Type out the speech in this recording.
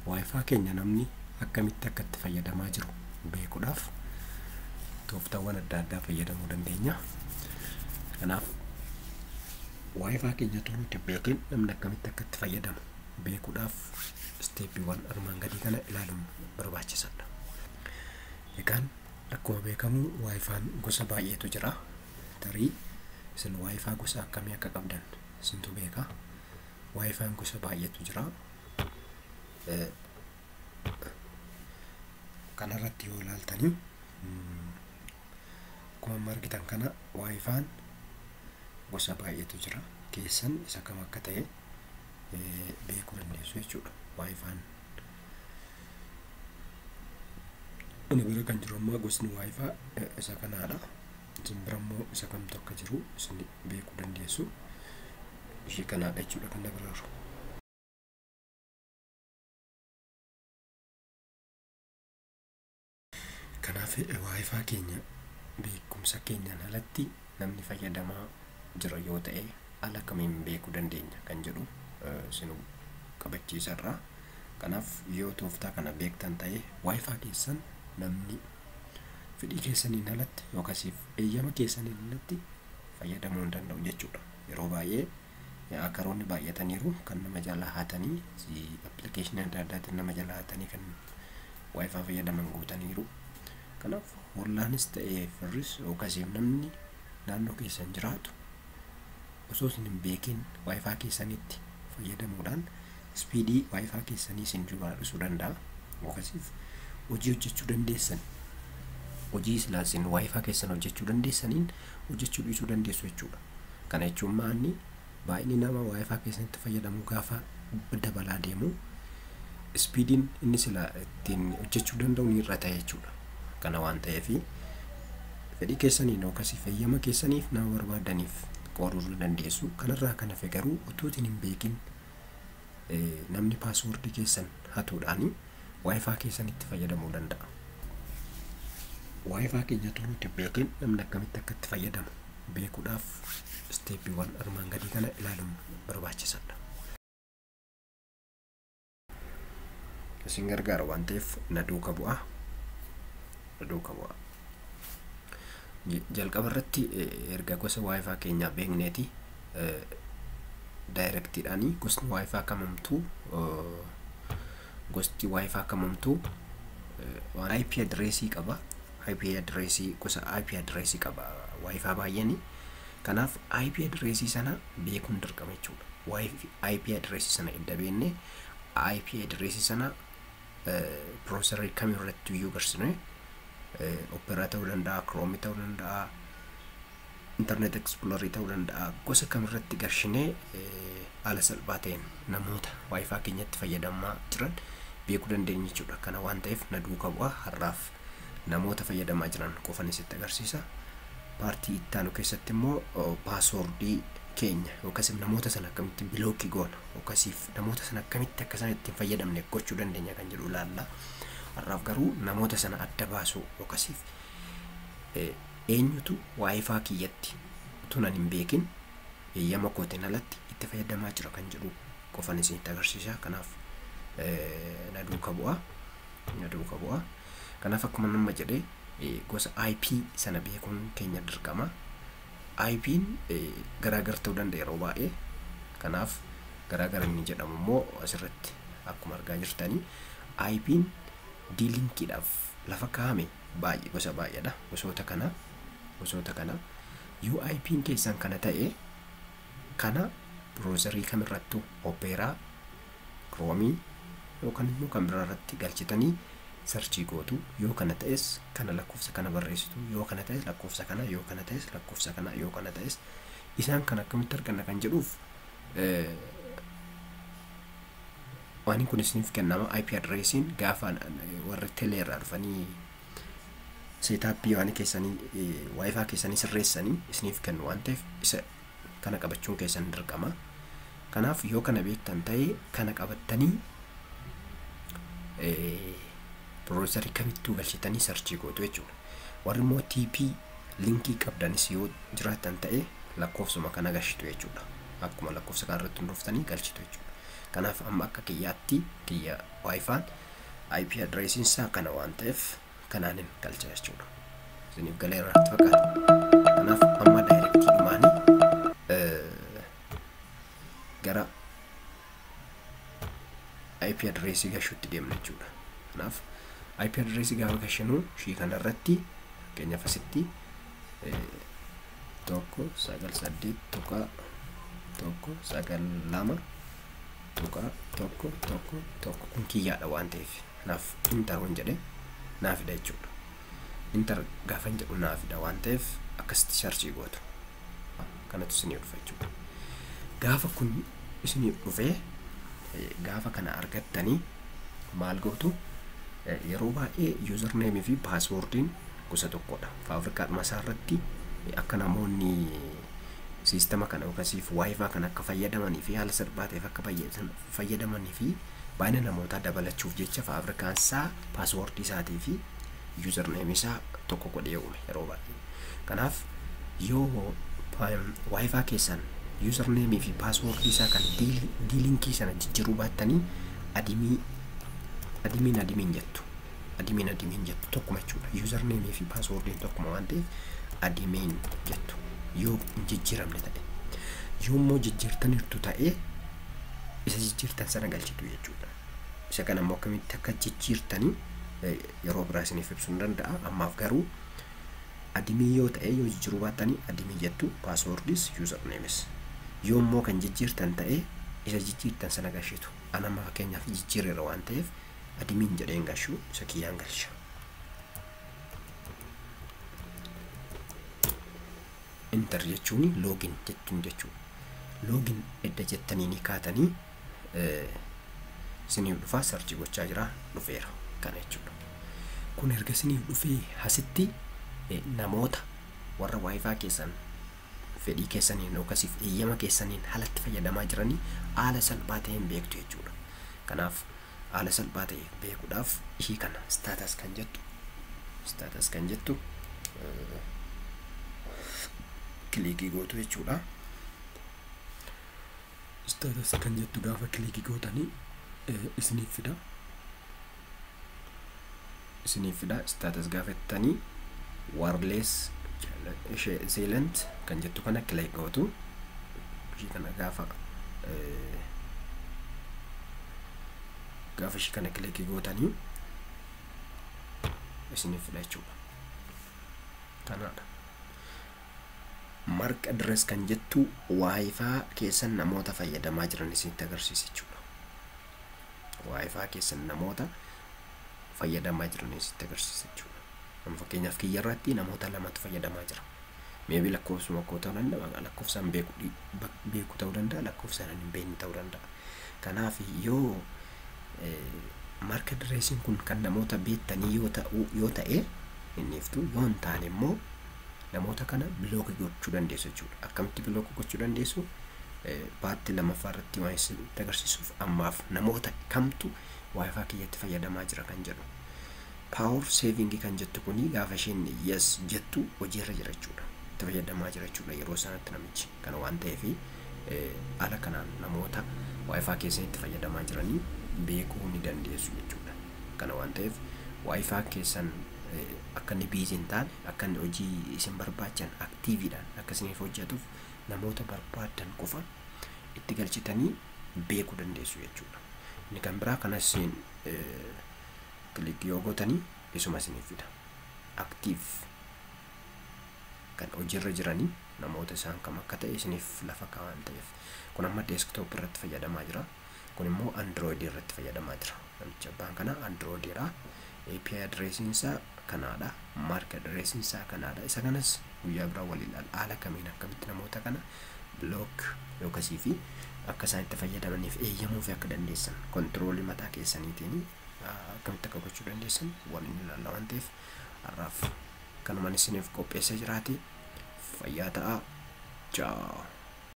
waayifaa keenya namni akkamitti akka itti fayyadamaa jiru beekuudhaaf tooftaawwan adda addaa fayyadamuu dandeenya. Kanaaf waayifaa keenya utuu nuti beekin namni akkamitti akka itti fayyadamu beekuudhaaf isteeppiiwwan armaan gadii kana ilaaluun barbaachisaadha. Egaan akkuma beekamu waayifaan gosa baay'eetu jira. Tarii isin waayifaa gosa akkamii akka qabdan isintu beeka. Waayifaan gosa baay'eetu jira. Kanarratti yoo ilaaltanii akkuma amma argitan kana waayifaan gosa baay'eetu jira. Keessan isa kam akka ta'e beekuu dandeessu jechuudha. Waayifaan Ani bira kan jiru ammaa gosni waayifaa isa kanaadha. Isin bira immoo isa kamtu akka jiru isin beekuu dandeessu. Ishee kanaadha jechuudha kan na bira jiru. Kanaaf waayifaa keenya beekumsa keenyaan alatti namni fayyadamaa jira yoo ta'e ala kamiin beekuu dandeenya kan jedhu isin qabachiisarraa. Kanaaf yoo tooftaa kana beektan ta'e waayifaa keessan namni fedhii keessaniin alatti yookaasiif eeyyama keessaniin alatti fayyadamuu hin danda'u jechuudha. Yeroo baay'ee akaroonni baay'ataniiru kan nama jalaa haatanii appilikeeshinii adda addaatiin nama jalaa haatanii kan waayifaa fayyadaman guutaniiru. Kanaaf hollaanis ta'ee firris yookaasiif namni naannoo keessan jiraatu osoo isin hin beekin waayifaa keessanitti fayyadamuudhaan ispiidii waayifaa keessanii isin hir'isuu danda'a. Yookaasiif hojii hojjechuu dandeessan hojii silaa isin waayifaa keessan hojjechuu dandeessaniin hojjechuu dhiisuu dandeessu jechuudha. Kana jechuun maanni baay'inni nama waayifaa keessanitti fayyadamuu gaafa dabalaa deemu ispiidiin inni silaa ittiin hojjechuu danda'u ni hir'ata jechuudha. Kana waan ta'eef fedhii keessaniin yookaasiif eeyyama keessaniif nama barbaadaniif qooduu dandeessu. Kanarraa kan hafe garuu utuu isin hin beekin namni paaswoordii keessan hatuudhaani waayifaa keessanitti fayyadamuu danda'a. Waayifaa keenya utuu nuti beekin namni akkamitti akka itti fayyadamu beekuudhaaf isteeppiiwwan armaan gadii kana ilaaluun barbaachisaadha. Isin gargaara waan ta'eef na duuka bu'aa. Na duuka bu'aa. Jalqaba irratti erga gosa waayifaa keenyaa beekneeti daayirektiidhaanii gosni waayifaa kamamtuu gosti waayifaa kamamtuu waan IP adireesii qaba. IP adireesii gosa IP adireesii qaba waayifaa baay'eeni. Kanaaf IP adireesii sana beekuun dirqama jechuudha. IP adireesii sana edda beekne IP adireesii sana piroosarii kamirratti iyyuu garsine operaa ta'uu danda'a, kiroomii ta'uu danda'a, internet explorer ta'uu danda'a gosa kamirratti garshinee haala salphaa ta'een namoota waayifaa keenyatti fayyadamaa jiran beekuu dandeenya jechuudha. Kana waan ta'eef na duuka bu'aa har'aaf namoota fayyadamaa jiran qofan isitti agarsiisa. Paartii itti aanu keessatti immoo paaswoordii keenya yookaas namoota sana akkamitti bilookii goona yookaasiif namoota sana akkamitti akka isaan ittiin fayyadamne gochuu dandeenya kan jedhu ilaalla. Har'aaf garuu namoota sana adda baasuu yookaasiif eenyutu waayifaa kiyyatti utuu nan hin beekin eeyyama kootiin alatti itti fayyadamaa jira kan jedhu qofan isinitti agarsiisa. Kanaaf na duuka bu'aa. Na duuka bu'aa. Kanaaf akkuma nama jedhee gosa IP sana beekuun keenya dirqama. IP'n garaagar ta'uu danda'a yeroo baay'ee. Kanaaf garaagara inni jedhamu immoo asirratti akkuma argaa jirtanii IP'n diilinkiidhaaf lafa kaa'ame baay'ee gosa baay'eedha. Gosoota kana gosoota kana yoo IP'n keessan kana ta'e kana biroozarii kamirrattuu opeeraa kiroomii yookaan immoo kan biraa irratti galchitanii sarchii gootu yoo kana ta'es kana lakkoofsa kana barreessitu yoo kana ta'es lakkoofsa kana yoo kana ta'es lakkoofsa kana yoo kana ta'es isaan kan akkamitti arganna kan jedhuuf waan kun isiniif kennama IP adreesiin gaafa warri telee irraa dhufanii seetaappii waan keessanii waayifaa keessanii sirreessanii isiniif kennu waan ta'eef isa kana qabachuun keessan dirqama. Kanaaf yoo kana beektan ta'ee kana qabattanii piroosarii kamittuu galchitanii sarchii gootu jechuudha. Warri immoo TP linkii qabdanis yoo jiraatan ta'e lakkoofsuma kana galchitu jechuudha. Akkuma lakkoofsa kana irratti hundooftanii galchitu jechuudha. kanaaf amma akka kiyyaatti kiyya waayifaan IP adreesiin isaa kana waan ta'eef kanaanin galcha jechuudha isiniif galee irratti fakkaata kanaaf amma daayirektii dhumaanii gara IP adreesii gashuutti deemna jechuudha kanaaf IP adreesii gaafa gashinuu shii kanarratti fakkeenyaaf asitti tokko sagal saddeet tuqaa tokko sagal lama tuqaa tokko tokko tokko kun kiyyaadha waan ta'eef naaf intar waan jedhe naafidha jechuudha intar gaafa jedhu naafidha waan ta'eef akkasitti sharchii gootu kanatu isinii dhufa jechuudha gaafa kun isinii dhufee gaafa kana argattanii maal gootu yeroo baay'ee yuuzarneemii fi paaswoordiin gosa tokkodha faafrikaadhuma isaa irratti akka namoonni siistama kana yookaasiif waayifaa kan akka fayyadamanii fi haala salphaateef akka fayyadamanii fi baay'ina namootaa dabalachuuf jecha faafrikaan isaa paaswoordii isaatii fi yuuzarneemii isaa tokko godhee uume yeroo baay'ee kanaaf yoo waayifaa keessan yuuzarneemii fi paaswoordii isaa kan diilinkii sana jijjiiruu baattanii adimii adimiin adimiin jettu adimiin adimiin jettu tokkuma jechuudha yuuzarneemii fi paaswoordiin tokkuma waan ta'eef adimiin jettu yoo hin jijjiiramne ta'e yoo immoo jijjiirtaniirtu ta'e isa jijjiirtan sana galchitu jechuudha isa kana immoo akkamitti akka jijjiirtanii yeroo biraa isiniif ibsuu hin danda'a ammaaf garuu adimii yoo ta'e yoo jijjiiruu baattanii adimii jettu paaswoordis yuuzarneemis yoo immoo kan jijjiirtan ta'e isa jijjiirtan sana galchitu anama fakkeenyaaf jijjiireera waan ta'eef adimiin jedheen galchuu isa kiyyaan galcha intar jechuun loogin jechuun jechuudha loogin edda jettanii ni kaatanii isiniif dhufaa sarchi gochaa jira dhufeera kana jechuudha kun erga isiniif dhufee asitti namoota warra waayifaa keessan fedhii keessaniin yookaasiif eeyyama keessaniin haalatti fayyadamaa jiranii haala salphaa ta'een beektu jechuudha kanaaf haala salphaa ta'e beekuudhaaf ishii kana staatas kan jettu staatas kan jettu kilikii gootu jechuudha staatas kan jettu gaafa kilikii gootanii isiniif fida isiniif fida staatas gaafattanii warlees seelant kan jettu kana kilik gootu ishii kana gaafa gaafa ishii kana kilikii gootanii isiniif fida jechuudha kanaadha marqa adres kan jettu waayifaa keessan namoota fayyadamaa jiran isinitti agarsiisa jechuudha waayifaa keessan namoota fayyadamaa jiran isinitti agarsiisa jechuudha amma fakkeenyaaf kiyya irratti namoota lamatu fayyadamaa jira meebii lakkoofsuma koo ta'uu danda'a lakkoofsaan beeku beeku ta'uu danda'a lakkoofsaan hin beekne ta'uu danda'a kanaaf yoo marka adreesiin kun kan namoota beektanii yoo ta'u yoo ta'e inniiftu yoo hin taane immoo namoota kana bilooka gochuu dandeessu jechuudha akkamitti bilooka gochuu dandeessu paartii lammaffaa irratti waan isinitti agarsiisuuf ammaaf namoota kamtu waayifaa kiyyatti fayyadamaa jira kan jedhu paawur seevingii kan jettu kuni gaafa isheen yes jettu hojiirra jira jechuudha itti fayyadamaa jira jechuudha yeroo sanatti namichi kana waan ta'eef haala kanaan namoota waayifaa keessanitti fayyadamaa jiranii beekuu ni dandeessu jechuudha kana waan ta'eef waayifaa keessan akka inni biizii hin taane akka inni hojii isin barbaachan aktiiviidhaan akka isiniif hojjetuuf namoota barbaadan qofa itti galchitanii beekuu dandeessu jechuudha inni kan biraa kanas isin kilik yoo gootanii isuma isiniif fida aktiiv kan hojiirra jiranii namoota isaan kam akka ta'e isiniif lafa kaa'an ta'eef kun amma deesktoop irratti fayyadamaa jira kun immoo androidii irratti fayyadamaa jira namicha abbaan kana androidiidha API adreesiin isaa kanaadha mark adreesiin isaa kanaadha isa kanas guyyaa biraa waliin haala kamiin akkamitti namoota kana block yookasii fi akka isaan itti fayyadamaniif eeyyamuu fi akka dandeessan kontiroolii mataa keessaniitiin akkamitti akka gochuu dandeessan waliin ilaalla waan ta'eef har'aaf kanumaan isiniif qopheessee jiraate fayyaa ta'aa ciao